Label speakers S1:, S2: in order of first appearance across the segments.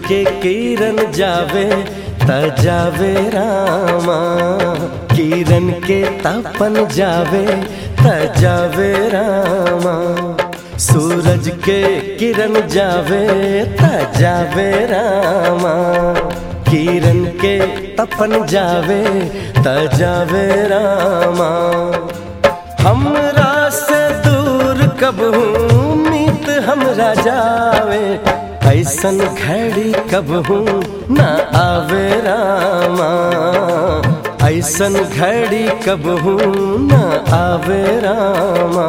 S1: के किरण जावे त जावे रामा किरण के तपन जावे त जावे रामा सूरज के किरण जावे त जावे रामा किरण के तपन जावे त जावे रामा हमरा से दूर कब हूँ मीत हमरा जावे ऐसन घड़ी कब हूँ न आवे रामा ऐसन घड़ी कब हूँ न आवे रामा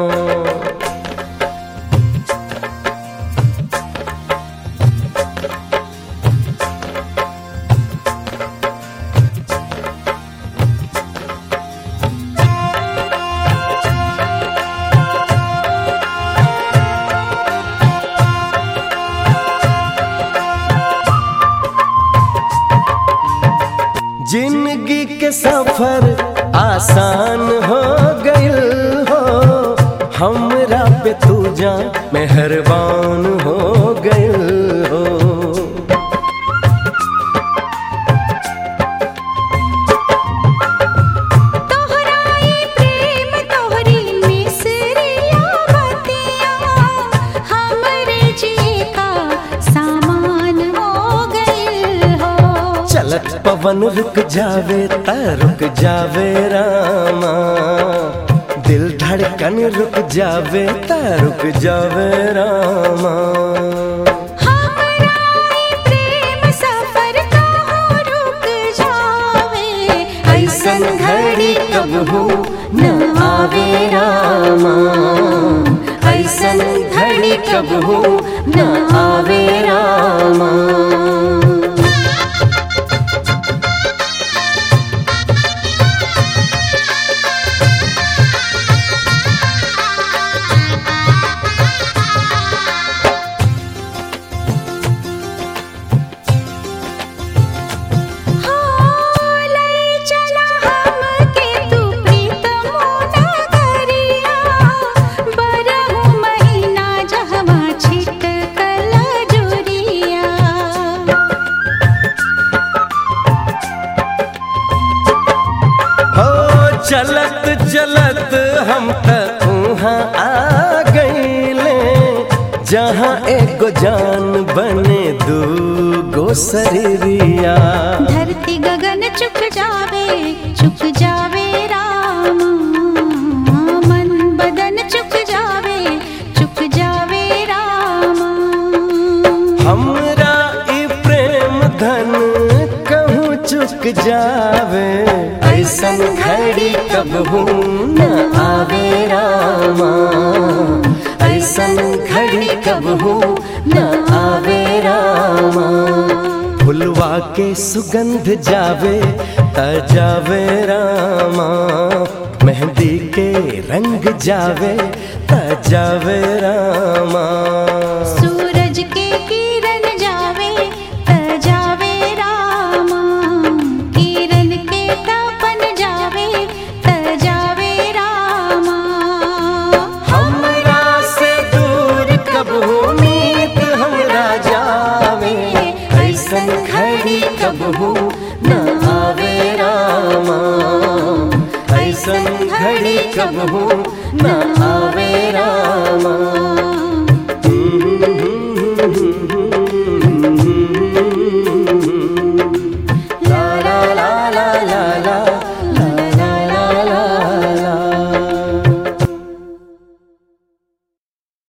S1: जिंदगी के सफर आसान हो गइल हो हमरा पे तू जा मेहरबान हो गइल हो
S2: तोहराई प्रेम तोहरी मिसरिया बतिया हमरे जी का सामान हो गइल हो
S1: चलत पवन रुक जावे त रुक जावे रामा दिल धड़कन रुक जावे त रुक जावे रामा
S2: हमारा प्रेम सफर का हो रुक जावे
S1: ऐसन घड़ी कब हो न आवे रामा ऐसन घड़ी कब हो न आवे रामा
S2: हो लई चला हमके तू प्रीतम नगरिया बरहु महीना जहवा छिटकल जुरिया
S1: हो चलत चलत हम तक वहाँ आ गईले जहाँ एगो जान बने दू गो शरीरिया
S2: धरती गगन चुक जावे चुक जावे राम मन बदन चुक जावे चुक जावे राम
S1: हमरा ई प्रेम धन कहूँ चुक जावे ऐसन घड़ी कब हूँ न आवे रामा ऐसन घड़ी कब हूँ न आवे रामा फुलवा के सुगंध जावे त जावे रामा मेहंदी के रंग जावे त जावे रामा
S2: सूरज के किरण जावे त जावे रामा किरण के तपन जावे त जावे रामा
S1: हमरा से दूर कब उम्मीद हमरा जावे ऐसन घड़ी कब हो न आवे रामा ऐसन घड़ी कब हो